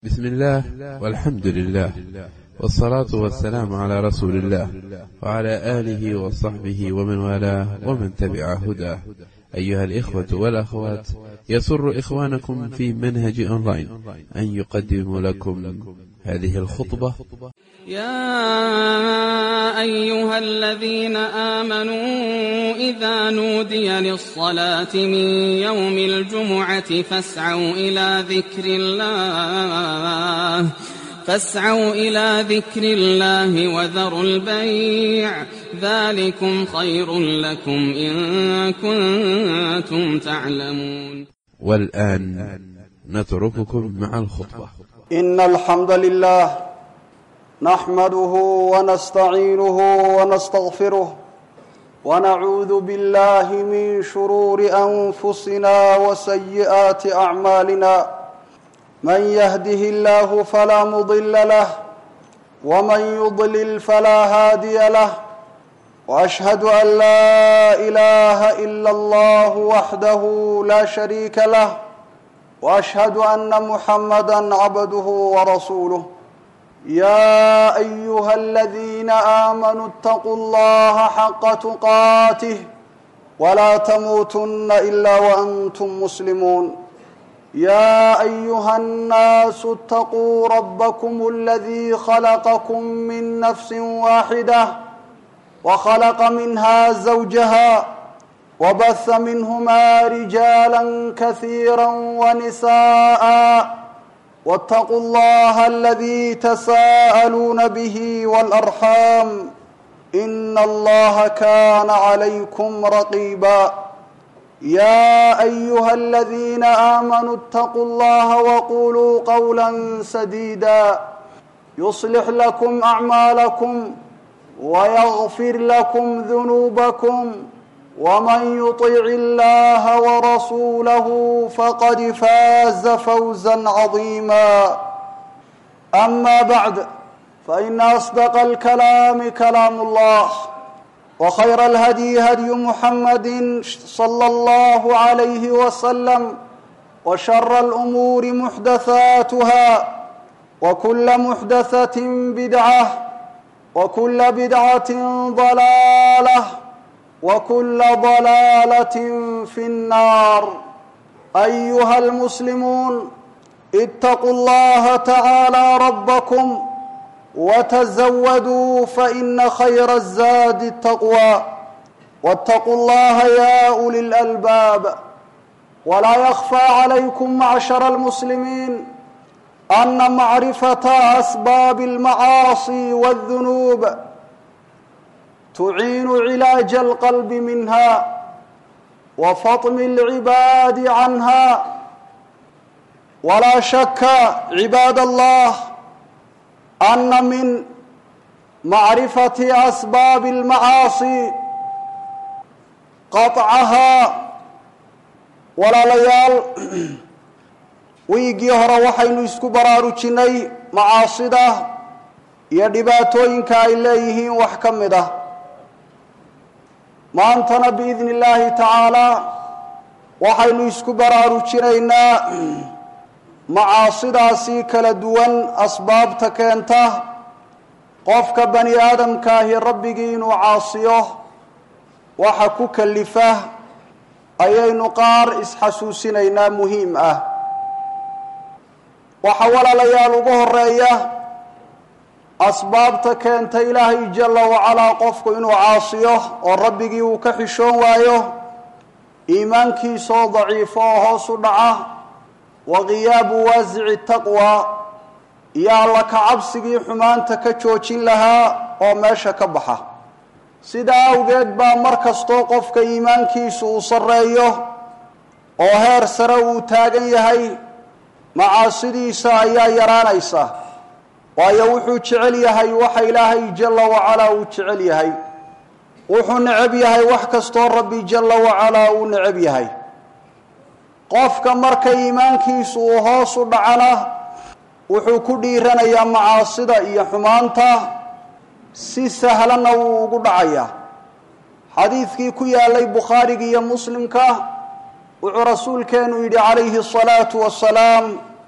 بسم الله والحمد لله والصلاة والسلام على رسول الله وعلى آله وصحبه ومن والاه ومن تبع هداه أيها الإخوة والأخوات يسر إخوانكم في منهج أونلاين أن يقدم لكم هذه الخطبة يا أيها الذين آمنوا إذا نودي للصلاة من يوم الجمعة فاسعوا إلى ذكر الله فاسعوا إلى ذكر الله وذروا البيع ذلكم خير لكم إن كنتم تعلمون والآن نترككم مع الخطبة إن الحمد لله نحمده ونستعينه ونستغفره ونعوذ بالله من شرور أنفسنا وسيئات أعمالنا من يهده الله فلا مضل له ومن يضلل فلا هادي له وأشهد أن لا إله إلا الله وحده لا شريك له واشهد ان محمدا عبده ورسوله يا ايها الذين امنوا اتقوا الله حق تقاته ولا تموتن الا وانتم مسلمون يا ايها الناس اتقوا ربكم الذي خلقكم من نفس واحده وخلق منها زوجها وبث منهما رجالا كثيرا ونساء واتقوا الله الذي تساءلون به والارحام ان الله كان عليكم رقيبا يا ايها الذين امنوا اتقوا الله وقولوا قولا سديدا يصلح لكم اعمالكم ويغفر لكم ذنوبكم ومن يطع الله ورسوله فقد فاز فوزا عظيما اما بعد فان اصدق الكلام كلام الله وخير الهدي هدي محمد صلى الله عليه وسلم وشر الامور محدثاتها وكل محدثه بدعه وكل بدعه ضلاله وكل ضلاله في النار ايها المسلمون اتقوا الله تعالى ربكم وتزودوا فان خير الزاد التقوى واتقوا الله يا اولي الالباب ولا يخفى عليكم معشر المسلمين ان معرفه اسباب المعاصي والذنوب تعين علاج القلب منها وفطم العباد عنها ولا شك عباد الله ان من معرفه اسباب المعاصي qaطcahaa walaalayaal wiigii hore waxaynu isku baraarujinnay macaasida iyo dhibaatooyinka ay leeyihiin wax ka mid ah maantana biidni illaahi tacaalaa waxaynu isku baraarujinaynaa macaasidaasi kala duwan asbaabta keenta qofka bani aadamkaahi rabbigii inuu caasiyo waxa ku kalifa ayaynu qaar isxasuusinaynaa muhiim ah waxa walaalayaal ugu horeeya asbaabta keenta ilaahay jalla wacalaa qofku inuu caasiyo oo rabbigii uu ka xishoon waayo iimaankiisaoo daciifo oo hoos u dhaca wa qiyaabu waasici taqwa iyo alla ka cabsigii xumaanta ka joojin lahaa oo meesha ka baxa sidaa awgeed baa mar kastoo qofka iimaankiisu uu sarreeyo oo heer sare uu taagan yahay macaasidiisa ayaa yaraanaysa waayo wuxuu jecel yahay waxa ilaahay jalla wacalaa uu jecel yahay wuxuu necab yahay wax kastoo rabbi jalla wacalaa uu necab yahay qofka marka iimaankiisu uu hoos u dhacana wuxuu ku dhiiranayaa macaasida iyo xumaanta si sahlanna wuu ugu dhacayaa xadiidkii ku yaalay bukhaariga iyo muslimka wuxuu rasuulkeenu yidhi calayhi asalaatu wasalaam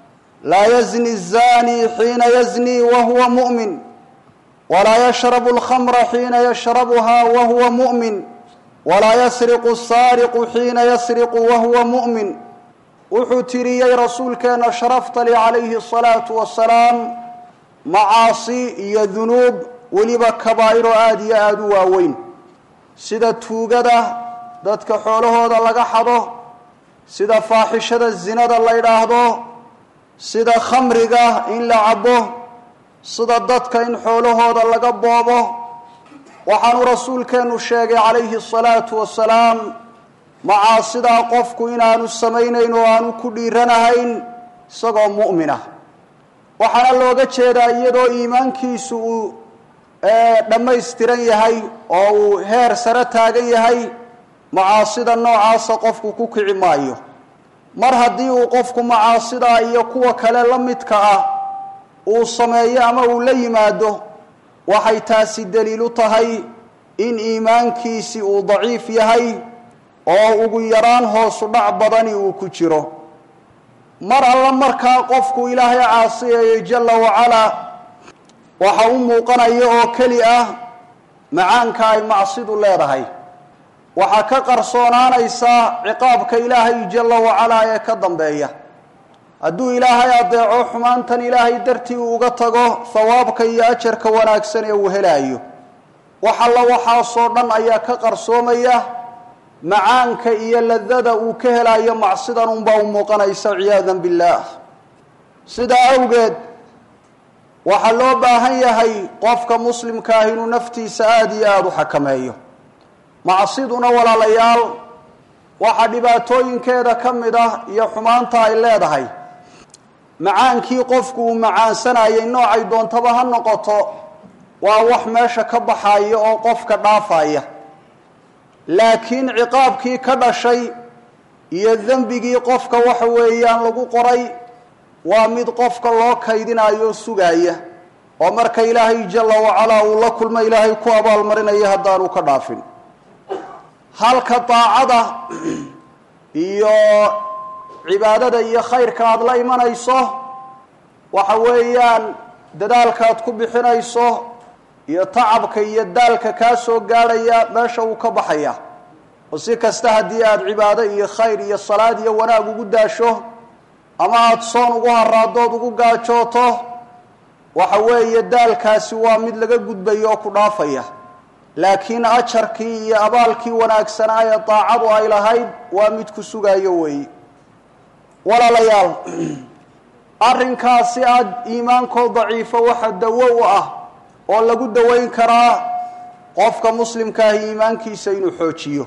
laa yazni الzani xiina yazni wahuwa muؤmin walaa yashrabu اlkhamra xiina yashrabuha wahuwa muؤmin walaa yasriqu الsaariqu xiina yasriqu wahuwa muؤmin wuxuu tiriyey rasuulkeena sharaftali calayhi الsalaatu wasalaam macaasi iyo dunuub weliba kabaa'iro aada iyo aada u waaweyn sida tuugada dadka xoolahooda laga xado sida faaxishada zinada la ydhaahdo sida khamriga in la cabo sida dadka in xoolahooda laga boobo waxaanu rasuulkeenu sheegay calayhi الsalaatu wasalaam macaasidaa qofku inaanu samaynayn oo aanu ku dhiiranahayn isagoo mu'minah waxaana looga jeedaa iyadoo iimaankiisu uu dhammaystiran yahay oo uu heer sare taagan yahay macaasida noocaasa qofku ku kici maayo mar haddii uu qofku macaasidaa iyo kuwa kale la midka ah uu sameeyo ama uu la yimaado waxay taasi daliilu tahay in iimaankiisi uu daciif yahay oo ugu yaraan hoosu dhac badani uu ku jiro mar alla markaa qofku ilaahay caasiyayo jalla wacalaa waxa u muuqanaya oo keli ah macaanka ay macsidu leedahay waxaa ka qarsoonaanaysaa ciqaabka ilaahay jalla wacalaa ee ka dambeeya hadduu ilaahay adeeco xumaantan ilaahay dartii uu uga tago hawaabka iyo ajarka wanaagsan ee uu helaayo wax alla waxaasoo dhan ayaa ka qarsoomaya macaanka iyo ladada uu ka helayo macsidan unbaa u muuqanaysa ciyaadan billaah sidaa awgeed waxaa loo baahan yahay qofka muslimka ah inuu naftiisa aada iyo aada u xakameeyo macsiduna walaalayaal waxaa dhibaatooyinkeeda ka mid ah iyo xumaanta ay leedahay macaankii qofku uu macaansanayay noocay doontaba ha noqoto waa wax meesha ka baxaya oo qofka dhaafaya laakiin ciqaabkii ka dhashay iyo dembigii qofka waxa weeyaan lagu qoray waa mid qofka loo kaydinayo o sugaaya oo marka ilaahay jalla wacalaa uu la kulmo ilaahay ku abaalmarinayo haddaanu ka dhaafin halka daacada iyo cibaadada iyo khayrka aada la imanayso waxa weeyaan dadaalkaad ku bixinayso iyo tacabka iyo daalka kaa soo gaadhaya meesha uu ka baxaya oo si kasta haddii aada cibaado iyo khayr iyo salaad iyo wanaag ugu daasho ama aada soon ugu haraadood ugu gaajooto waxa weeye daalkaasi waa mid laga gudbayo oo ku dhaafaya laakiin ajarkii iyo abaalkii wanaagsanaa ee daacadu ay lahayd waa mid ku sugayo weeye walaalayaal arrinkaasi aada iimaankoo daciifo waxa dawo u ah oo lagu daweyn karaa qofka muslimka ahi iimaankiisa inuu xoojiyo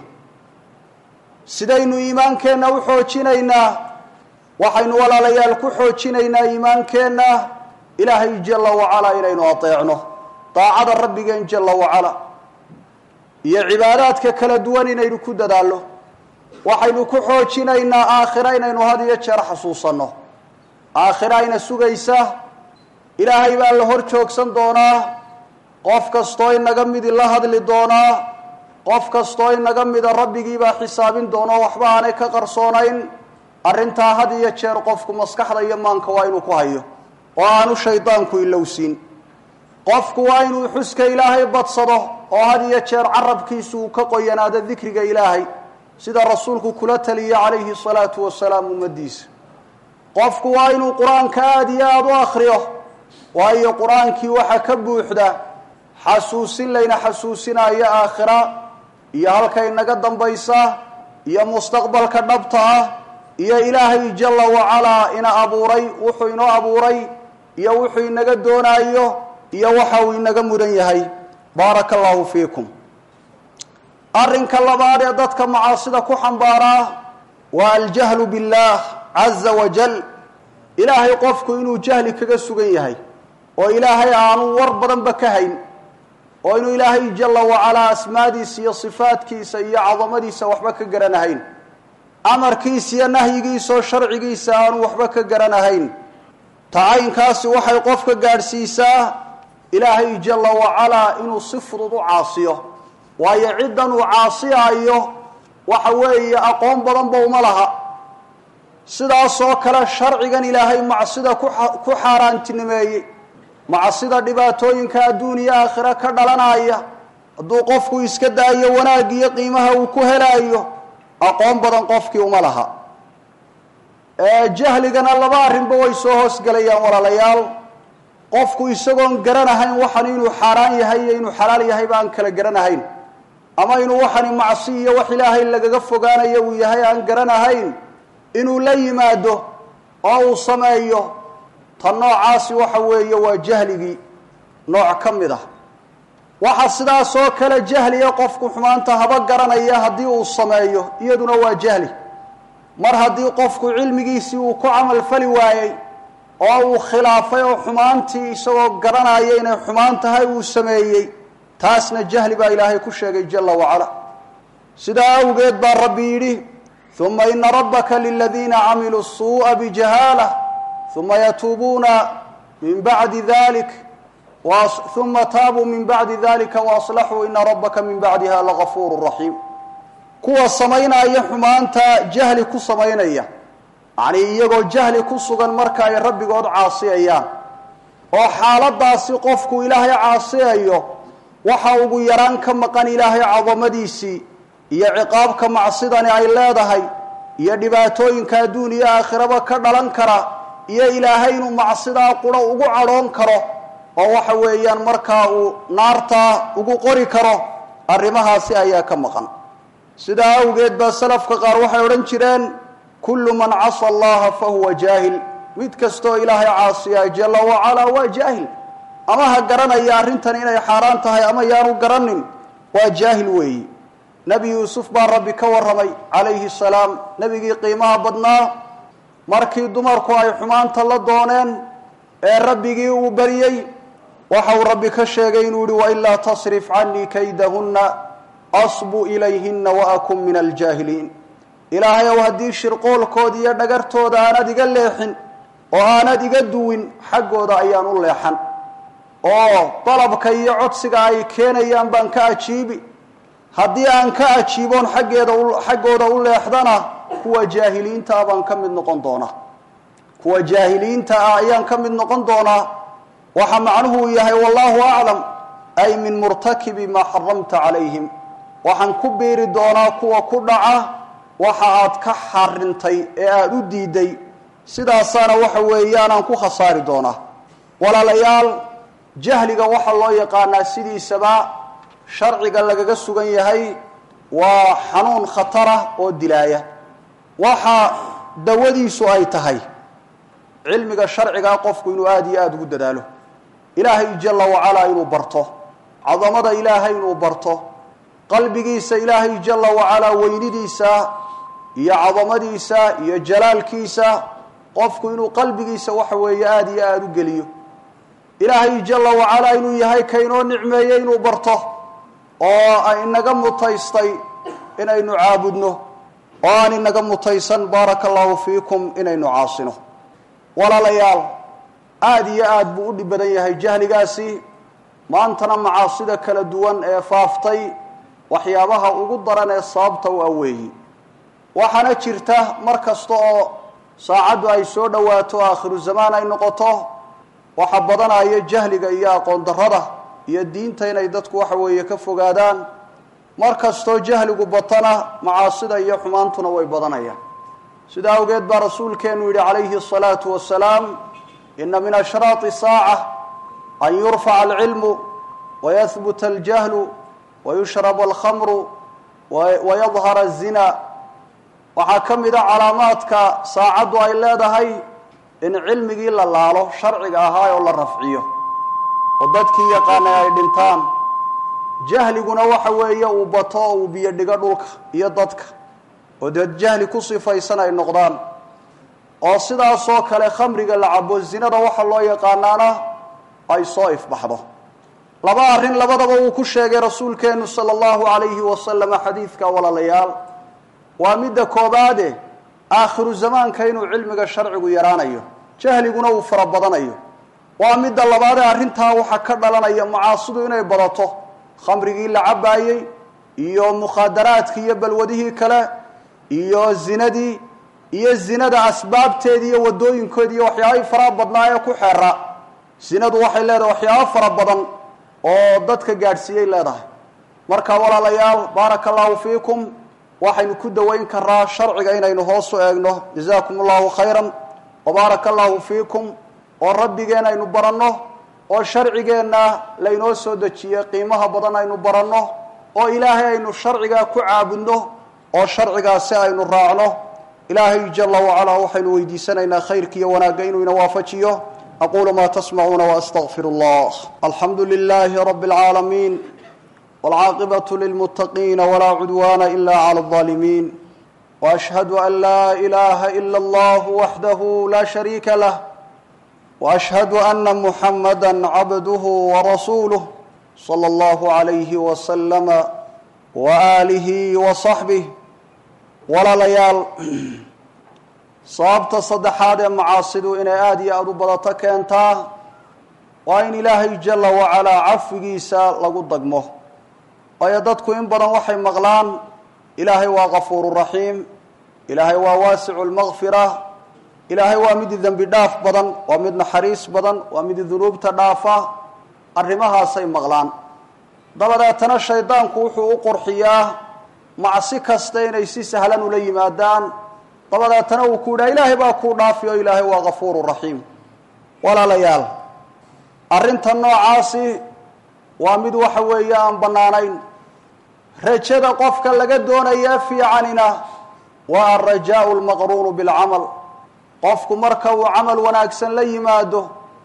sidaynu iimaankeenna u xoojinaynaa waxaynu walaalayaal ku xoojinaynaa iimaankeenna ilaahay jalla wacalaa inaynu adeecno daacada rabbigeen jalla wacalaa iyo cibaadaadka kala duwan inaynu ku dadaalno waxaynu ku xoojinaynaa aakhira inaynu had iyo jeer xasuusanno aakhira ayna sugaysa ilaahay baa la hor joogsan doonaa qof kastoo inaga midi la hadli doonaa qof kastoo inaga mida rabbigii baa xisaabin doonao waxba aanay ka qarsoonayn arrintaa had iyo jeer qofku maskaxda iyo maanka waa inuu ku hayo oo aanu shaydaanku ilowsiin qofku waa inuu xuska ilaahay badsado oo had iyo jeer carabkiisu uu ka qoyanaado dikriga ilaahay sida rasuulku kula taliyey calayhi salaatu wasalaam ummadiisa qofku waa inuu qur-aanka aada iyo aada u akhriyo waayo qur-aankii waxaa ka buuxda xasuusin layna xasuusinayo aakhira iyo halkay naga dambaysa iyo mustaqbalka dhabta ah iyo ilaahay jalla wacalaa ina abuuray wuxuu inoo abuuray iyo wuxuu inaga doonaayo iyo waxa uu inaga mudan yahay baaraka allahu fiikum arrinka labaad ee dadka macaasida ku xambaaraa waa aljahlu billaah caza wajal ilaahay qofku inuu jahli kaga sugan yahay oo ilaahay aanu war badanba ka hayn oo inuu ilaahay jalla wacalaa asmaadiisa iyo sifaadkiisa iyo cadamadiisa waxba ka garanahayn amarkiisa iyo nahyigiisa oo sharcigiisa aanu waxba ka garanahayn tacaynkaasi waxay qofka gaadhsiisaa ilaahay jalla wacalaa inuu si fudud u caasiyo waayo ciddan uu caasiyaayo waxa weeye aqoon badanba uma laha sidaasoo kale sharcigan ilaahay macsida ku xaaraantinimeeyey macsida dhibaatooyinka adduun iyo aakhiro ka dhalanaya hadduu qofku iska daayo wanaag iyo qiimaha uu ku helaayo aqoon badan qofkii uma laha jahligana laba arrinba way soo hoosgelayaan walaalayaal qofku isagoon garanahayn waxan inuu xaaraan yahay iyo inuu xalaal yahay ba aan kala garanahayn ama inuu waxani macsi iyo wax ilaahay lagaga fogaanayo uu yahay aan garanahayn inuu la yimaado oo uu sameeyo tan noocaasi waxa weeye waa jahligii nooc ka mid ah waxa sidaasoo kale jahliya qofku xumaanta haba garanaya haddii uu sameeyo iyaduna waa jahli mar haddii qofku cilmigiisii uu ku camal fali waayey oo uu khilaafay oo xumaantii isagoo garanaya inay xumaan tahay uu sameeyey taasna jahli baa ilaahay ku sheegay jala wacala sidaa awgeed baa rabbi yidhi uma ina rabbaka liladiina camiluu suuءa bijahaalah uma yatuubuuna min bacdi dalik uma taabuu min bacdi dalika waaslaxuu ina rabbaka min bacdiha lagafuuru raxiim kuwa samaynaya xumaanta jahli ku samaynaya yacnii iyagoo jahli ku sugan marka ay rabbigood caasiyayaan oo xaaladaasi qofku ilaahay caasiyayo waxa ugu yaraan ka maqan ilaahay cadamadiisii iyo ciqaabka macsidani ay leedahay iyo dhibaatooyinka adduun iyo aakhiraba ka dhalan kara iyo ilaahay inuu macsidaa quro ugu cadhoon karo oo waxa weeyaan markaa uu naartaa ugu qori karo arrimahaasi ayaa ka maqan sidaa awgeed baa salafka qaar waxay odhan jireen kullu man casa allaha fa huwa jaahil mid kastoo ilaahay caasiya jala wacalaa waa jaahil ama ha garanaya arrintan inay xaaraan tahay ama yaanu garanin waa jaahil weeyi nebi yuusuf baa rabbi ka warramay calayhi salaam nebigii qiimaha badnaa markii dumarku ay xumaanta la dooneen ee rabbigii uu baryey waxa uu rabbi ka sheegay inuu yihi wailaa tasrif canii kaydahunna asbu ilayhina waakun min aljaahiliin ilaahay ow haddii shirqoolkooda iyo dhagartooda aanad iga leexin oo aanad iga duwin xaggooda ayaan u leexan oo dalabka iyo codsiga ay keenayaan baan ka ajiibi haddii aan ka ajiiboon xaggeeda xaggooda u leexdana kuwa jaahiliinta ah baan ka mid noqon doonaa kuwa jaahiliinta ah ayaan ka mid noqon doonaa waxa macnuhu yahay wallahu aclam ay min murtakibi maa xaramta calayhim waxaan ku biiri doonaa kuwa ku dhaca waxa aad ka xarintay ee aada u diiday sidaasaana waxa weeyaanaan ku khasaari doonaa walaalayaal jahliga waxaa loo yaqaanaa sidiisaba sharciga lagaga sugan yahay waa xanuun khatarah oo dilaaya waxa dawadiisu ay tahay cilmiga sharcigaa qofku inuu aada iyo aada ugu dadaalo ilaahay jala wacalaa inuu barto cadamada ilaahay inuu barto qalbigiisa ilaahay jala wacalaa weynidiisa iyo cadamadiisa iyo jalaalkiisa qofku inuu qalbigiisa waxa weeye aada iyo aada u geliyo ilaahay jala wacalaa inuu yahay kaynoo nicmeeyey inuu barto oo inaga mutaystay inaynu caabudno oo aan inaga mutaysan baaraka allahu fiikum inaynu caasino walaalayaal aada iyo aada buu u dhib badan yahay jahligaasi maantana macaasida kala duwan ee faaftay waxyaabaha ugu daran ee sababta u aweeyi waxaana jirta mar kasta oo saacaddu ay soo dhowaato aakhiru zamaan ay noqoto waxa badanaya jahliga iyo aqoon darrada iyo diinta inay dadku waxa weeye ka fogaadaan mar kastoo jahligu batana macaasida iyo xumaantuna way badanayaan sidaa awgeed baa rasuulkeenu yidhi calayhi الsalaatu wasalaam ina min ashraati saaca an yurfaca alcilmu wayahbuta aljahlu wayushrab alkhamru wayadhara الzina waxaa ka mid a calaamaadka saacaddu ay leedahay in cilmigii la laalo sharciga ahaa oo la rafciyo oo dadkii yaqaanay ay dhintaan jahliguna waxa weeye uu bato oo uu biyo dhigo dhulka iyo dadka oo dad jahli ku sifaysan ay noqdaan oo sidaasoo kale khamriga la cabo zinada waxa loo yaqaanaana ay soo ifbaxdo laba arrin labadaba uu ku sheegay rasuulkeenu sala allahu calayhi wasalama xadiidka walaalayaal waa midda koobaade aakhiru zamaanka inuu cilmiga sharcigu yaraanayo jahliguna uu fara badanayo waa midda labaadee arrintaa waxaa ka dhalanaya macaasidu inay badato khamrigii la cabaayey iyo mukhaadaraadkii iyo balwadihii kale iyo zinadii iyo zinada asbaabteeda iyo waddooyinkoeda iyo waxyaabahii faraha badnaa ee ku xeera zinadu waxay leedahay waxyaabo fara badan oo dadka gaadhsiiyey leedahay marka walaalayaal baaraka allahu fiikum waxaynu ku dawayn karaa sharciga inaynu hoos u eegno jazaakum allahu khayran wabaaraka allahu fiikum oo rabbigeen aynu baranno oo sharcigeenna laynoo soo dejiyey qiimaha badan aynu baranno oo ilaahay aynu sharcigaa ku caabudno oo sharcigaasi aynu raacno ilaahay jala wacalaa waxaynu weydiisanaynaa khayrka iyo wanaagga inuu ina waafajiyo aquulu maa tasmacuuna waastaqfir allah alxamdu lilaahi rabi اlcaalamiin wاlcaaqibaة lilmuttaqiina walaa cudwaana ila clى الظaalimiin وأشhهd أn laa إلaha إlا اllah waxdah la شhariika lah وأشhهd أna محamdا cabduه وrasuuله slى اllah عalayh وsلم وآlih وصaxbih walaalayaal sababta saddexaad ee macaasidu inay aada iyo aada u badato keentaa waa in ilaahay jala wacalaa cafigiisa lagu dagmo waayo dadku in badan waxay maqlaan ilaahay waa kafuuru raxiim ilaahay waa waasicu lmakfira ilaahay waa mid dembi dhaaf badan waa mid naxariis badan waa mid dunuubta dhaafa arrimahaasay maqlaan dabadeetana shaydaanku wuxuu u qurxiyaa macsi kasta inay si sahlan ula yimaadaan dabadeetana uu ku yidhaha ilaahay baa kuu dhaafi oo ilaahay waa kafuuru raxiim walaalayaal arrinta noocaasi waa mid waxa weeye aan bannaanayn rajada qofka laga doonaya fiicanina waa alrajaau lmaqruunu bilcamal qofku marka uu camal wanaagsan la yimaado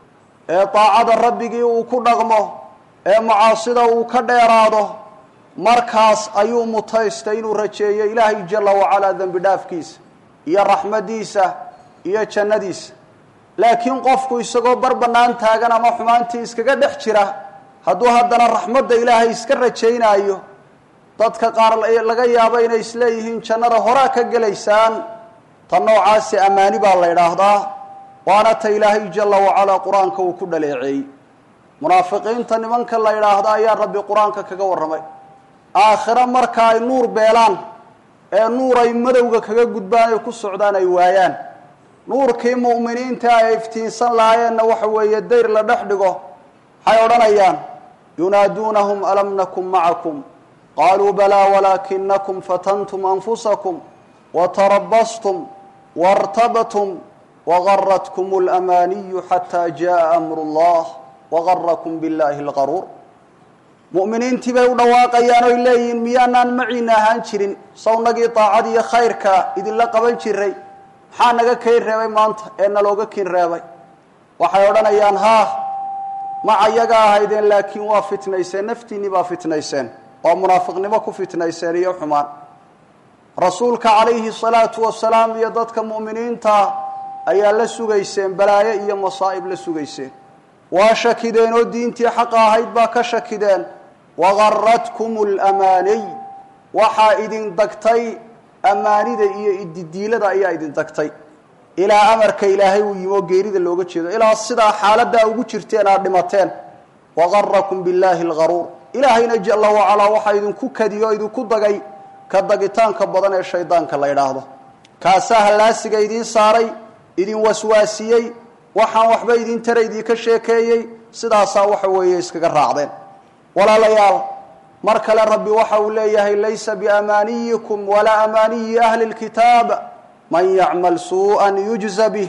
ee daacada rabbigii uu ku dhaqmo ee macaasida uu ka dheeraado markaas ayuu mutaystay inuu rajeeyo ilaahay jala wacalaa dembi dhaafkiisa iyo raxmadiisa iyo jannadiisa laakiin qofku isagoo bar bannaan taagan ama xumaantii iskaga dhex jira hadduu haddana raxmadda ilaahay iska rajaynaayo dadka qaar laga yaabo inay isleeyihiin jannada horaa ka gelaysaan ta noocaasi ammaani baa la ydhaahdaa waana ta ilaahay jala wacalaa qur-aanka uu ku dhaleeceeyey munaafiqiinta nimanka la yidhaahda ayaa rabbi qur-aanka kaga warramay aakhiro marka ay nuur beelaan ee nuur ay madowga kaga gudbaan ay ku socdaan ay waayaan nuurkii mu'miniinta ay iftiinsan lahaayeenna waxa weeye dayr la dhex dhigo waxay odhanayaan yunaaduunahum alam nakun macakum qaluu balaa walaakinakum fatantum anfusakum watarabastum waartabtum wagaratkum اlamaaniyu xataa jaءa amru اllah wagarakum biاllahi اlgaruur mu'miniintii bay u dhawaaqayaan oy leeyihiin miyaanaan maciina ahaan jirin sawnagii daacad iyo khayrka idinla qaban jiray maxaa naga kayn reebay maanta ee nalooga kin reebay waxay odhanayaan haa maca yaga ahaydeen laakiin waa fitnayseen naftiinni baa fitnayseen oo munaafiqnimo ku fitnayseen iyo xumaan rasuulka calayhi salaatu wasalaam iyo dadka mu'miniinta ayaa la sugayseen balaayo iyo masaa'ib la sugayseen waa shakideen oo diintii xaqa ahayd baa ka shakideen wagaratkum lamaaniy waxaa idin dagtay ammaanida iyo ididiilada ayaa idin dagtay ilaa amarka ilaahay uu yimi oo geerida looga jeedo ilaa sidaa xaaladaa ugu jirteen aad dhimateen wagarakum billaahi algaruur ilaahayna jala wacalaa waxaa idinku kadiyo o idinku dagay ka dagitaanka badan ee shaydaanka la ydhaahdo kaasaa hallaasiga idiin saaray idin waswaasiyey waxaan waxba idin tara idinka sheekeeyey sidaasaa waxa weeye iskaga raacdeen walaalayaal mar kale rabbi waxa uu leeyahay laysa biamaaniyikum walaa amaaniyi ahli lkitaab man yacmal suu'an yujza bih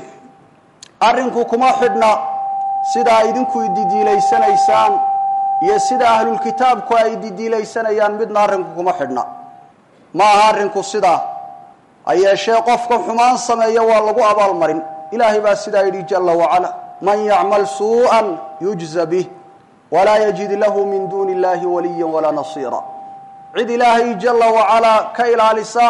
arrinku kuma xidhna sidaa idinku ididiilaysanaysaan iyo sida ahlulkitaabku ay ididiilaysanayaan midna arrinku kuma xidhna ma aha arrinku sidaa ha yeeshee qofka xumaan sameeya waa lagu abaalmarin ilaahay baa sidaa yidhi jala wacala man yacmal suu'an yujza bih walaa yajid lahu min duuni illahi waliya walaa nasiira cid ilaahay jala wacalaa ka ilaalisa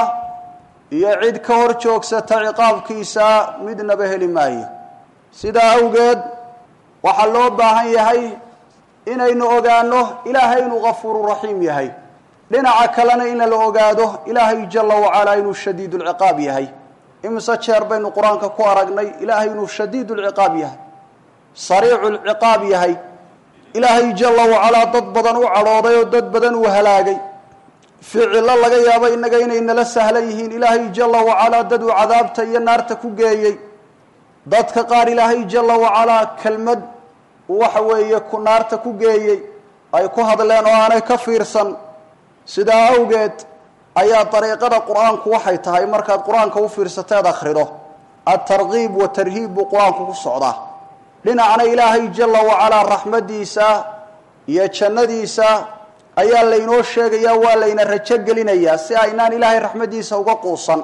iyo cid ka hor joogsata ciqaabkiisa midnaba heli maayo sidaa awgeed waxaa loo baahan yahay inaynu ogaano ilaahay inuu gafuuru raxiim yahay dhinaca kalena in la ogaado ilaahay jala wacalaa inuu shadiid lciqaab yahay imise jeer baynu qur-aanka ku aragnay ilaahay inuu shadiid lciqaab yahay sariicu lciqaab yahay ilaahay jala wacalaa dad badan u cadhooday oo dad badan uu halaagay ficillo laga yaabo innaga inay nala sahlan yihiin ilaahay jalla wacalaa dad uu cadaabta iyo naarta ku geeyey dadka qaar ilaahay jalla wacalaa kelmad waxa weeye ku naarta ku geeyey ay ku hadleen oo aanay ka fiirsan sidaa awgeed ayaa dariiqada qur-aanku waxay tahay markaad qur-aanka u fiirsateed akhrido altarkiib wa tarhiib buu qur-aanku ku socdaa dhinacna ilaahay jalla wacalaa raxmaddiisa iyo jannadiisa ayaa laynoo sheegayaa waa layna rajo gelinayaa si aynaan ilaahay raxmaddiisa uga quusan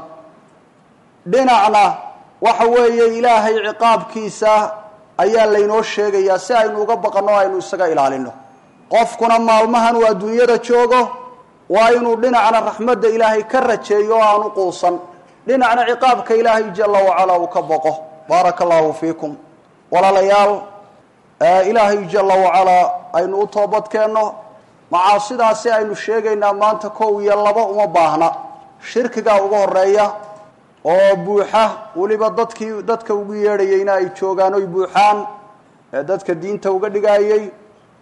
dhinacna waxa weeye ilaahay ciqaabkiisa ayaa laynoo sheegayaa si aynu uga baqanno o aynu isaga ilaalino qofkuna maalmahan uu adduunyada joogo waa inuu dhinacna raxmadda ilaahay ka rajeeyo oo aanu quusan dhinacna ciqaabka ilaahay jalla wacalaa uu ka boqo baaraka allahu fiikum walaalayaal ilaahay jalla wacalaa aynu u toobadkeenno macaasidaasi aynu sheegaynaa maanta kow iyo laba uma baahna shirkigaa uga horeeya oo buuxa weliba dadkii dadka ugu yeedhayeyna ay joogaan oy buuxaan ee dadka diinta uga dhigaayey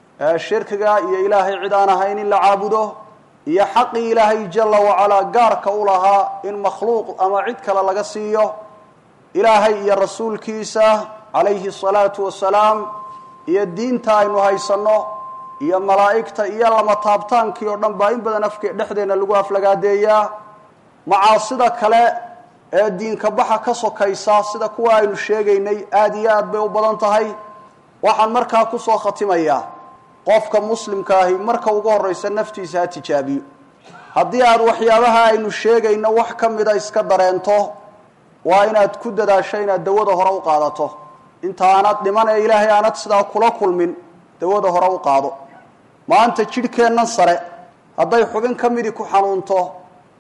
shirkiga iyo ilaahay cid aan ahayn in la caabudo iyo xaqii ilaahay jalla wacalaa gaarka u lahaa in makhluuq ama cid kale laga siiyo ilaahay iyo rasuulkiisa calayhi asalaatu wasalaam iyo diinta aynu haysanno iyo malaa'igta iyo lama taabtaankii oo dhan baa in badan afke dhexdeenna lagu aflagaadeeyaa macaasida kale ee diinka baxa ka sokaysa sida kuwa aynu sheegaynay aada iyo aad bay u badan tahay waxaan markaa kusoo khatimayaa qofka muslimka ahi marka ugu horraysa naftiisa ha tijaabiyo haddii aad waxyaabaha aynu sheegayno wax ka mida iska dareento waa inaad ku dadaasho inaad dawada hore u qaadato inta aanad dhiman ee ilaahay aanad sidaa kula kulmin dawada hore u qaado maanta jidhkeennan sare hadday xubin ka midi ku xanuunto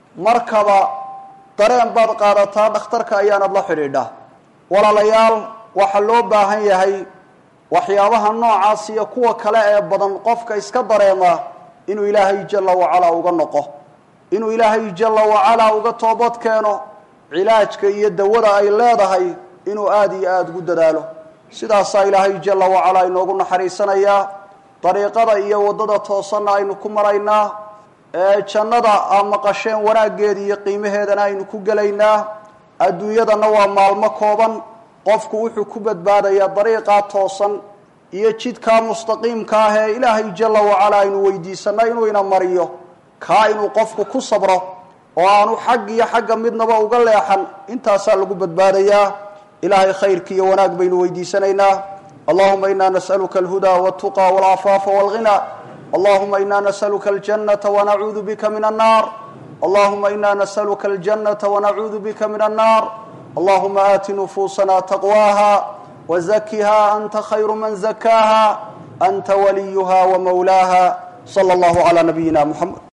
markaba dareen baad qaadataa dhakhtarka ayaanad la xidhiidhaa walaalayaal waxaa loo baahan yahay waxyaabaha noocaas iyo kuwa kale ee badan qofka iska dareema inuu ilaahay jalla wacalaa uga noqo inuu ilaahay jalla wacalaa uga toobad keeno cilaajka iyo dawada ay leedahay inuu aada iyo aada ugu dadaalo sidaasaa ilaahay jalla wacalaa inoogu naxariisanayaa dariiqada iyo waddada toosanna aynu ku maraynaa ee jannada aa maqasheen wanaaggeeda iyo qiimaheedana aynu ku gelaynaa adduunyadanna waa maalmo kooban qofku wuxuu ku badbaadayaa dariiqaa toosan iyo jidkaa mustaqiimka ah ee ilaahay jalla wacalaa aynu weydiisanna inuu ina mariyo kaa inuu qofku ku sabro oo aanu xag iyo xagga midnaba uga leexan intaasaa lagu badbaadayaa ilaahay khayrki iyo wanaag baynu weydiisanaynaa allahuma ina nas'aluka alhudaa waltuqa walcafaafa walghina allahuma ina nas'aluka aljannata wanacuudu bika min annaar allahuma ina nas'aluka aljannata wanacuudu bika min annaar allahuma aati nufuusana taqwaaha wazakiha anta khayru man zakaaha anta waliyuha wamawlaaha sala allahu calaa nabiyina muxamed